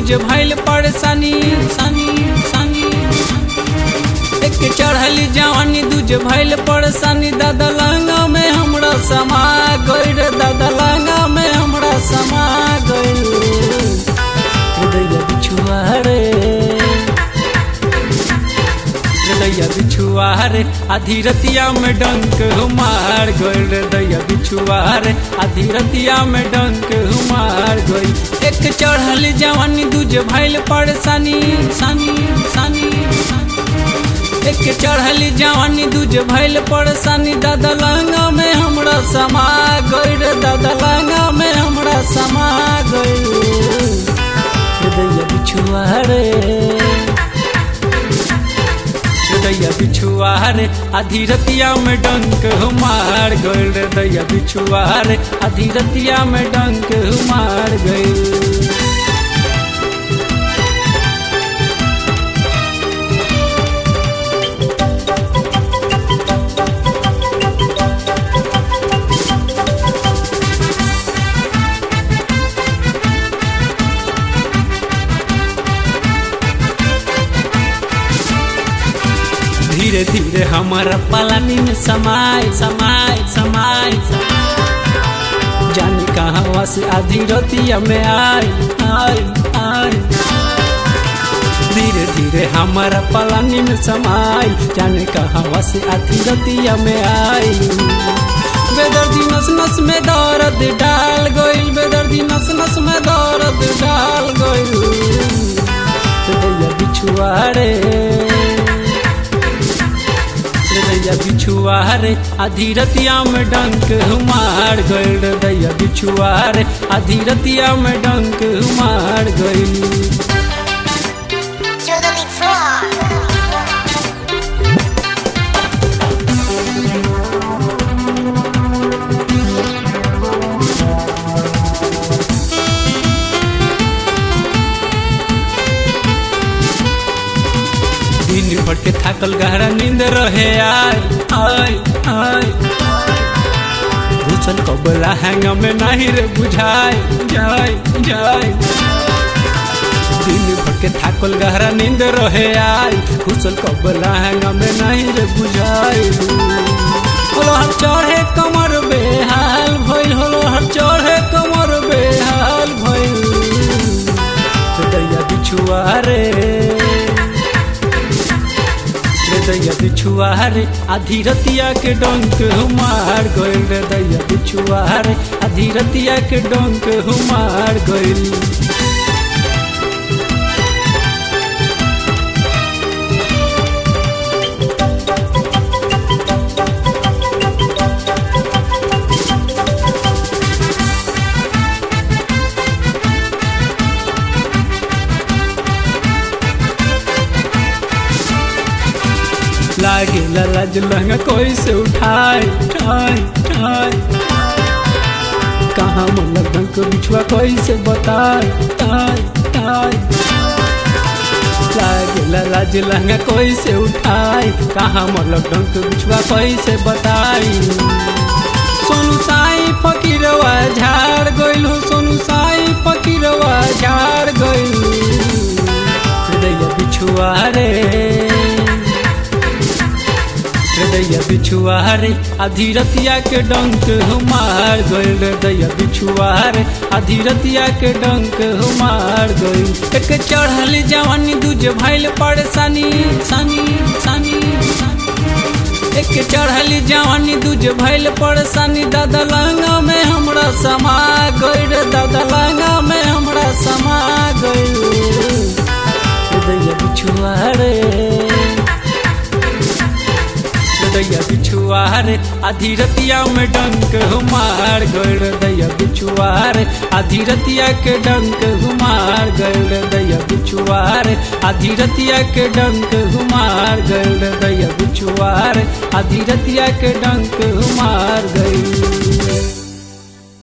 दूजे भैल परेशानी सानी सानी एक चढ़ल जवानी दूजे भैल परेशानी दादा लंगा में हमरा समा गइल दादा लंगा में हमरा समा गइल हृदय बिछुआ रे हृदय बिछुआ रे आधी रतिया में डंक मार गइल हृदय बिछुआ रे आधी रतिया में डंक मार गइल एक चढ़ल जवानी दूजे भैल परेशानी सानी सानी एक चढ़ल जवानी दूजे भैल परेशानी दादा लंगा में हमरा समा गइल दादा लंगा में हमरा समा गइल हृदय बिछुआ रे हृदय बिछुआ रे आधी रतिया में डंक मार गइल हृदय बिछुआ रे आधी रतिया में डंक मार गइल धीरे धीरे हमारा पलानी में समाय समाय समाय जाने कहाँ से आधी रतिया में आय आय आय धीरे धीरे हमारा पलानी में समाय जाने कहाँ से आधी रतिया में आय बेदर्दी नस नस में दर्द डाल गइल बेदर्दी नस नस में दर्द डाल गइल हृदय बिछुआ रे हृदय बिछुआ रे आधी रतिया में डंक मार गइल हृदय बिछुआ रे आधी रतिया में डंक मार गइल To the big floor. दिन भर के थाकल गहरा नींद रहे आय आय आय घुसल कबला हैंग में नहीं रे बुझाय जाय जाय दिन भर के थाकल गहरा नींद रहे आय घुसल कबला हैंग में नहीं रे बुझाय होलो हर चढ़े कमर बेहाल भइल होलो हर चढ़े कमर बेहाल भइल हृदय बिछुआ रे हृदय बिछुआ रे आधी रतिया के डंक मार गइल हृदय बिछुआ रे आधी रतिया के डंक मार गइल लागे लाज लहंगा कोई से उठाए उठाए उठाए कहाँ मन लगन को बिछुआ कोई से बताए ताए ताए लागे लाज लहंगा कोई से उठाए कहाँ मन लगन को बिछुआ कोई से बताई सोनू साई फकीरवा झाड़ गइल हो सोनू साई फकीरवा झाड़ गइल हृदय बिछुआ रे हृदय बिछुआ रे आधी रतिया के डंक मार गइल हृदय बिछुआ रे आधी रतिया के डंक मार गइल एक चढ़ल जवानी दूजे भइल परेशानी सानी सानी एक चढ़ल जवानी दूजे भइल परेशानी दादा लंगा में हमरा समा गइल दादा लंगा में हमरा समा गइल हृदय बिछुआ रे हृदय बिछुआ रे आधी रतिया में डंक मार गइल हृदय बिछुआ रे आधी रतिया के डंक मार गइल हृदय बिछुआ रे आधी रतिया के डंक मार गइल हृदय बिछुआ रे आधी रतिया के डंक मार गइल